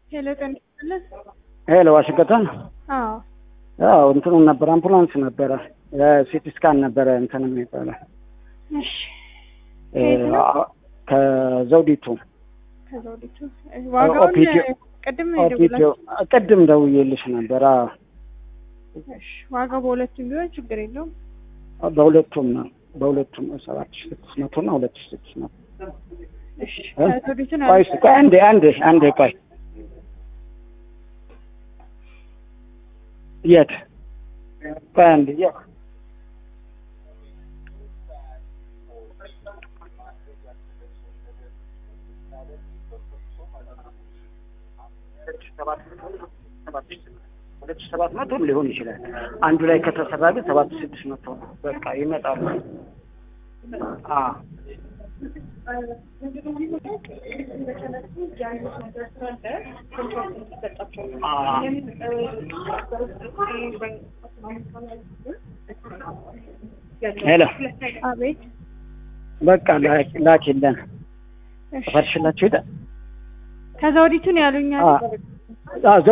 ሄሎ ጤና ይስጥልን። ሄሎ ዋሽንግተን። አዎ አዎ እንትኑ ነበር አምቡላንስ ነበረ ሲቲ ስካን ነበረ እንትን የሚባለው እሺ እ፣ ከየት ነው? አ- ከዘውዲቱ ከዘውዲቱ ዋጋውን ኦፒዲዮ ቅድም ኦፒዲዮ የደወላችሁ ቅድም ደውዬልሽ ነበር። አዎ እሺ ዋጋው በሁለቱም ቢሆን ችግር የለውም። በሁለቱም ነው በሁለቱም ሰባት ሺህ ስድስት መቶ እና ሁለት ሺህ ስድስት መቶ እሺ እ? ከዘውዲቱን ቆይ እስኪ ቆይ አንዴ አንዴ አንዴ ቆይ የት ቆይ አንዴ የት ሁለት ሺህ ሰባት መቶም ሊሆን ይችላል። አንዱ ላይ ከተሰራ ግን ሰባት ሺህ ስድስት መቶ ነው። በቃ ይመጣሉ። አዎ ሄሎ አቤት በቃ ላኪ- ላኪልን እሺ ፈርሽላችሁ ሄደ ከዘውዲቱን ያሉኛል አ